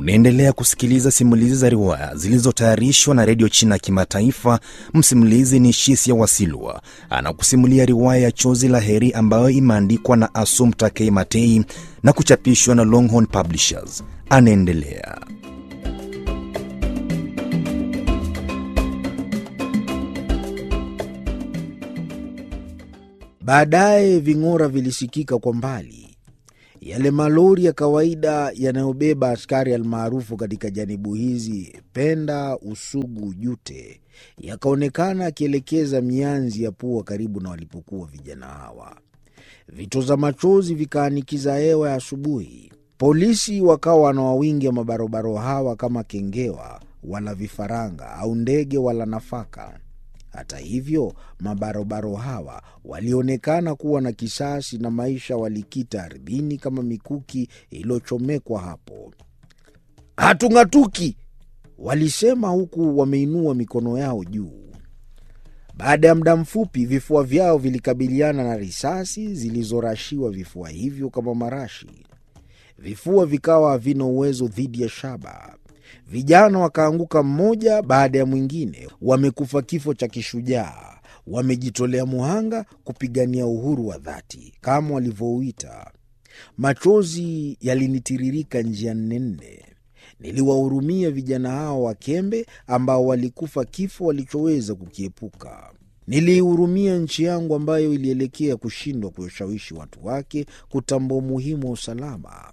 Unaendelea kusikiliza simulizi za riwaya zilizotayarishwa na redio China ya Kimataifa. Msimulizi ni Shisia Wasilwa, anakusimulia riwaya ya Chozi la Heri ambayo imeandikwa na Asum Takei Matei na kuchapishwa na Longhorn Publishers. Anaendelea. Baadaye ving'ora vilisikika kwa mbali, yale malori ya kawaida yanayobeba askari almaarufu katika janibu hizi Penda, Usugu, Jute, yakaonekana akielekeza mianzi ya pua karibu na walipokuwa vijana hawa. Vitoza machozi vikaanikiza hewa ya asubuhi. Polisi wakawa wanawawingia mabarobaro hawa kama kengewa wala vifaranga au ndege wala nafaka. Hata hivyo mabarobaro hawa walionekana kuwa na kisasi na maisha walikita ardhini kama mikuki iliyochomekwa hapo. Hatung'atuki, walisema huku wameinua mikono yao juu. Baada ya muda mfupi, vifua vyao vilikabiliana na risasi zilizorashiwa vifua hivyo kama marashi. Vifua vikawa havina uwezo dhidi ya shaba. Vijana wakaanguka mmoja baada ya mwingine, wamekufa kifo cha kishujaa, wamejitolea muhanga kupigania uhuru wa dhati kama walivyouita. Machozi yalinitiririka njia nne nne. Niliwahurumia vijana hao wakembe ambao walikufa kifo walichoweza kukiepuka. Niliihurumia nchi yangu ambayo ilielekea kushindwa kuwashawishi watu wake kutambua umuhimu wa usalama.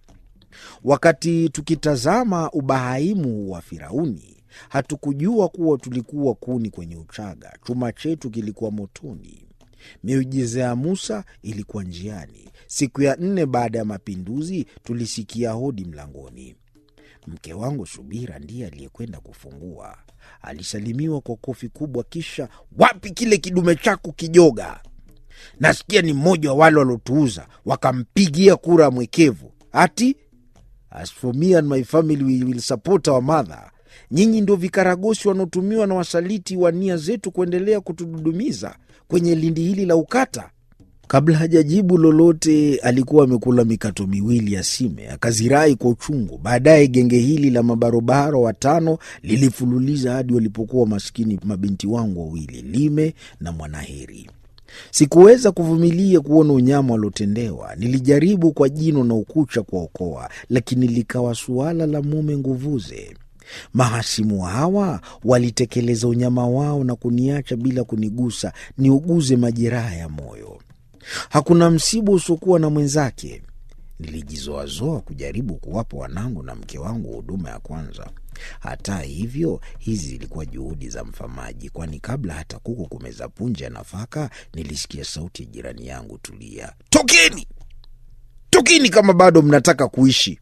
Wakati tukitazama ubahaimu wa Firauni, hatukujua kuwa tulikuwa kuni kwenye uchaga. Chuma chetu kilikuwa motoni. Miujiza ya Musa ilikuwa njiani. Siku ya nne baada ya mapinduzi, tulisikia hodi mlangoni. Mke wangu Subira ndiye aliyekwenda kufungua. Alisalimiwa kwa kofi kubwa, kisha wapi kile kidume chako kijoga? Nasikia ni mmoja wa wale waliotuuza wakampigia kura mwekevu. Ati As for me and my family we will support our mother. Nyinyi ndio vikaragosi wanaotumiwa na wasaliti wa nia zetu kuendelea kutududumiza kwenye lindi hili la ukata. Kabla hajajibu lolote, alikuwa amekula mikato miwili ya sime, akazirai kwa uchungu. Baadaye genge hili la mabarobaro watano lilifululiza hadi walipokuwa maskini mabinti wangu wawili, Lime na Mwanaheri. Sikuweza kuvumilia kuona unyama waliotendewa. Nilijaribu kwa jino na ukucha kuwaokoa, lakini likawa suala la mume nguvuze. Mahasimu hawa walitekeleza unyama wao na kuniacha bila kunigusa niuguze majeraha ya moyo. Hakuna msiba usiokuwa na mwenzake. Nilijizoazoa kujaribu kuwapa wanangu na mke wangu huduma ya kwanza. Hata hivyo, hizi zilikuwa juhudi za mfamaji, kwani kabla hata kuku kumeza punje ya nafaka, nilisikia sauti ya jirani yangu, Tulia, tokeni, tokeni kama bado mnataka kuishi.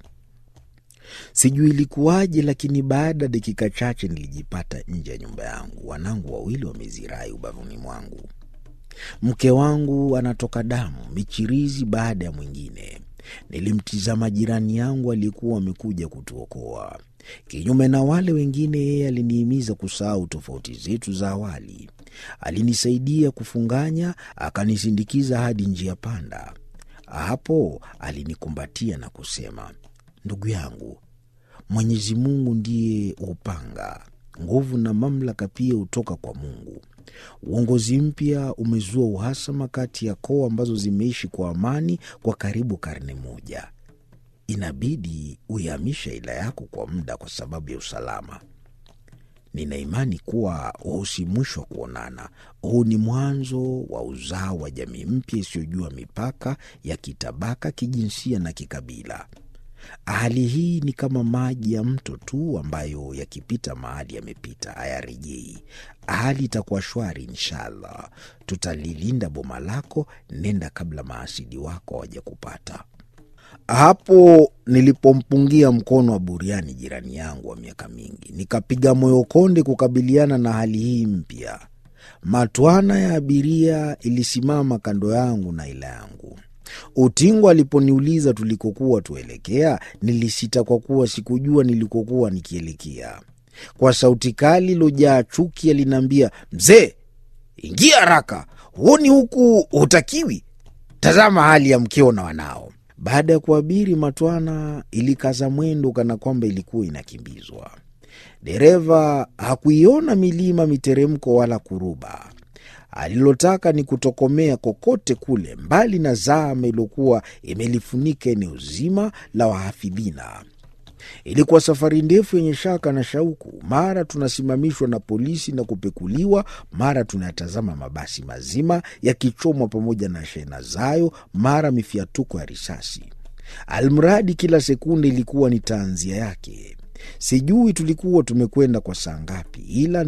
Sijui ilikuwaje, lakini baada ya dakika chache nilijipata nje ya nyumba yangu, wanangu wawili wamezirai ubavuni mwangu. Mke wangu anatoka damu, michirizi baada ya mwingine. Nilimtizama jirani yangu aliyekuwa amekuja kutuokoa. Kinyume na wale wengine, yeye alinihimiza kusahau tofauti zetu za awali. Alinisaidia kufunganya, akanisindikiza hadi njia panda. Hapo alinikumbatia na kusema, ndugu yangu, Mwenyezi Mungu ndiye upanga, nguvu na mamlaka pia hutoka kwa Mungu. Uongozi mpya umezua uhasama kati ya koo ambazo zimeishi kwa amani kwa karibu karne moja. Inabidi uihamisha ila yako kwa muda kwa sababu ya usalama. Nina imani kuwa huu si mwisho wa kuonana. Huu ni mwanzo wa uzao wa jamii mpya isiyojua mipaka ya kitabaka, kijinsia na kikabila. Hali hii ni kama maji ya mto tu ambayo yakipita mahali yamepita hayarejei. Hali itakuwa shwari inshallah. Tutalilinda boma lako, nenda kabla maasidi wako hawajakupata. Hapo nilipompungia mkono wa buriani jirani yangu wa miaka mingi, nikapiga moyo konde kukabiliana na hali hii mpya. Matwana ya abiria ilisimama kando yangu na ila yangu. Utingo aliponiuliza tulikokuwa tuelekea, nilisita kwa kuwa sikujua nilikokuwa nikielekea. Kwa sauti kali ilojaa chuki aliniambia, mzee, ingia haraka, huoni huku hutakiwi? Tazama hali ya mkeo na wanao. Baada ya kuabiri, matwana ilikaza mwendo kana kwamba ilikuwa inakimbizwa. Dereva hakuiona milima, miteremko wala kuruba. Alilotaka ni kutokomea kokote kule, mbali na zama iliyokuwa imelifunika eneo zima la wahafidhina. Ilikuwa safari ndefu yenye shaka na shauku. Mara tunasimamishwa na polisi na kupekuliwa, mara tunayatazama mabasi mazima yakichomwa pamoja na shehena zayo, mara mifiatuko ya risasi. Almradi kila sekunde ilikuwa ni taanzia yake. Sijui tulikuwa tumekwenda kwa saa ngapi, ila